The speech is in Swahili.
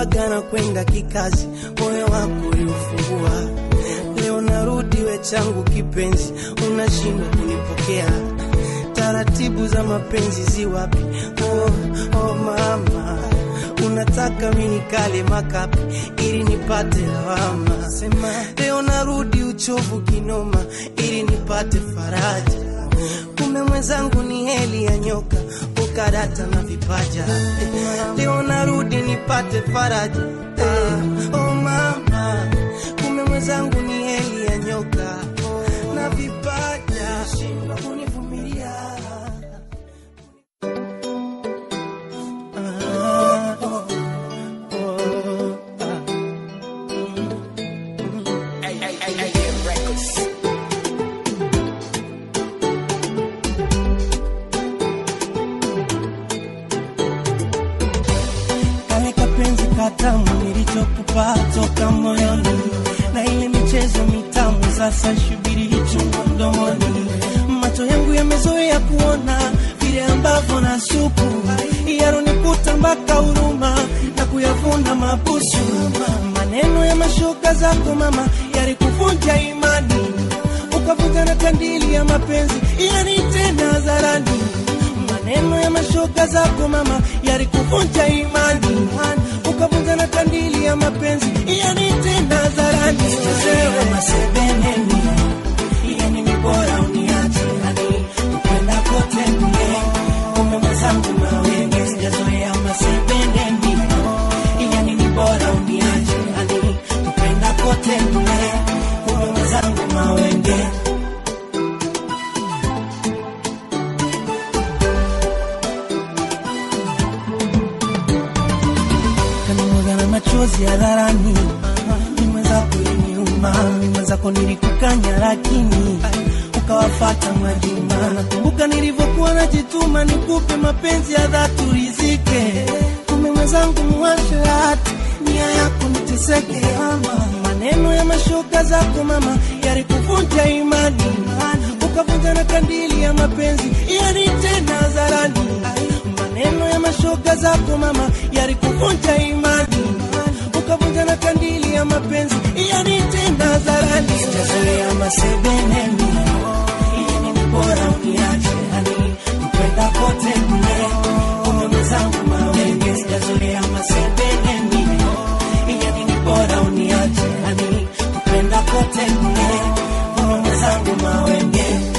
ulijuaga na kwenda kikazi, moyo wako uliufungua. Leo narudi we changu kipenzi, unashindwa kunipokea. Taratibu za mapenzi ziwapi? Oh, oh mama, unataka mimi nikale makapi ili nipate lawama. Sema leo narudi uchovu kinoma ili nipate faraja. Kumbe mwenzangu ni heli ya nyoka, ukarata na vipaja. Leo narudi nipate faraja. Eh, oh mama, kumbe mwenzangu ni heli ya nyoka na vipaja. Shindwa kunivumilia. Ah, oh, oh, ah. kale kapenzi katamu nilichokupa toka moyoni, na ile michezo mitamu sasa shubiri hichungu mdomoni. Macho yangu yamezoea kuona vile ambavyo na supu yaronikuta mpaka huruma na kuyavuna mabusu. Maneno ya mashoka zako mama yalikuvunja imani, ukavunja na kandili ya mapenzi yani tena hadharani maneno ya mashoka zako mama yalikuvunja imani, ukavunja na kandili ya mapenzi yani tena hadharani. Sichezewe masebeneni, yani ni bora uniache hani kupenda kote kule, kumbe mwenzangu mawenge, sijazoea masebeneni, yani ni bora uniache hani kupenda kote kule, kumbe mwenzangu mawenge kanimwaga na machozi hadharani, ni mwenzako iliniuma, ni mwenzako nilikukanya, lakini ukawafata Mwajuma. Nakumbuka nilivyokuwa najituma nikupe mapenzi ya dhati urizike, kumbe mwenzangu muwashe hati nia yako niteseke. Ama maneno ya mashoka zako mama yalikuvunja imani, ukavunja na kandili ya mapenzi yani tena hadharani maneno ya mashoga zako mama yalikuvunja imani, ukavunja na kandili ya mapenzi yani tena hadharani. Sijazoea masebeneni, yani ni bora uniache hani kupenda kote kule, kumbe mwenzangu mawenge. Sijazoea masebeneni, yani ni bora uniache hani kupenda kote kule, kumbe mwenzangu mawenge.